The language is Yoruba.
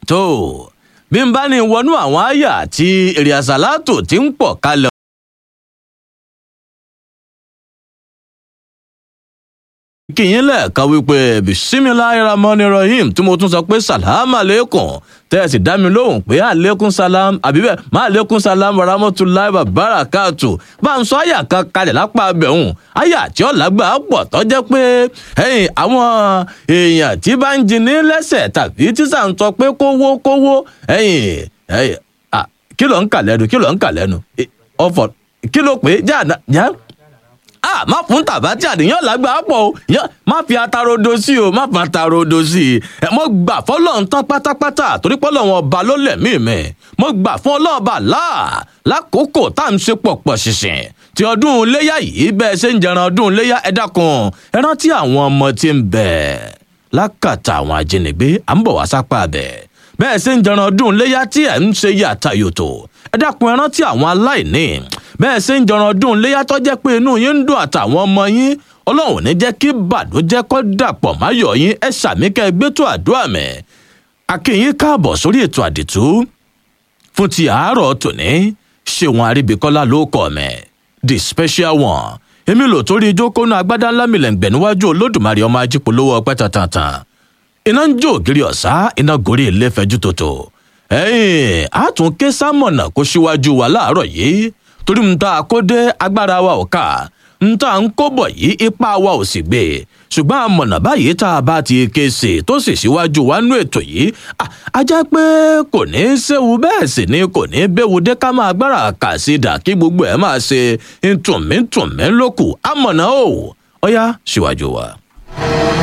tó bí n bá ní wọnú àwọn àyà tí èrè àsálàtò ti ń pọ̀ kalẹ̀. kìyìn lẹ́ẹ̀kan wípé bisimilahi ramoni rahim tí mo tún sọ pé salam aleikum tẹ́ẹ̀sì dá mi lóhùn pé aleikum salam àbíbẹ̀ má aleikum salam rahmatulahi barakatu bá ń sọ àyà kan kalẹ̀ lápá abẹ́hùn àyà tí ó lágbà pọ̀ tó jẹ́ pé ẹ̀yìn àwọn èèyàn tí bá ń jiní lẹ́sẹ̀ tàbí tí sà ń sọ pé kówó kówó ẹ̀yìn ẹ̀yìn kí ló ń kà lẹ́nu kí ló ń kà lẹ́nu ọ̀fọ̀ kí ló pé jáà jáà ah má fún tàbátì àdéhùn lágbà pọ̀ o má fi atarodo sí o má fi atarodo sí i ẹ mo gbà fọlọ́run tán pátápátá torí pé Ọlọ́run ọba ló lẹ̀mí mi mo gbà fún ọlọ́ọ̀bà láà lákòókò tá à ń ṣe pọ̀pọ̀ ṣìṣìn tí ọdún iléyà yìí bẹ́ẹ̀ ṣe ń jẹran ọdún iléyà ẹ dákun ẹ rántí àwọn ọmọ tí ń bẹ lákàtà àwọn ajínigbé à ń bọ̀ wá sápá bẹ̀ bẹ́ẹ̀ ṣe ń jẹran ọdún iléyà tí ẹ̀ ń ṣe yàtà yòtò ẹ dákun ẹ rántí àwọn aláìní bẹ́ẹ̀ ṣe ń jọran ọdún léyà tó jẹ́ pé inú yín ń dùn àtàwọn ọmọ yín ọlọ́run ní jẹ́ kí bàdójẹ́ kọ́ dàpọ̀ máyọ̀ yín ẹ ṣàmì kẹ́ ẹ gbé tó àdúrà mẹ́. akínyín káàbọ̀ sórí ètò àdìtú fún ti àárọ̀ tòní ṣéwọn àríbíkọ́lá ló kọ̀ mẹ́ the special one èmi lò torí ìjókòónú agbádá ńlá mi lẹ́ǹgbẹ̀ níwájú olódùmarè ọmọ ajípolówó ọpẹ́ tàntàn iná ń jó ògiri ọ̀sá iná gorí ilé fẹjú tòtò ẹ̀yìn àtúnké sámọ̀nà kó síwájú wa láàárọ̀ yìí torí ń ta àkódé agbára wa ò ká ń ta ń kó bọ̀ yìí ipá wa ò sì gbé ṣùgbọ́n àmọ̀nà báyìí tá a bá ti ké sí tó sì síwájú wa nú ètò yìí a jẹ́ pé kò ní í séwu bẹ́ẹ̀ sì ni kò ní í béwu dé ká máa gbára kà sí dà kí gbogbo ẹ̀ máa ṣe ntùnmí ntùnmí lókù àmọ̀nà o ọ̀yá síwájú wa.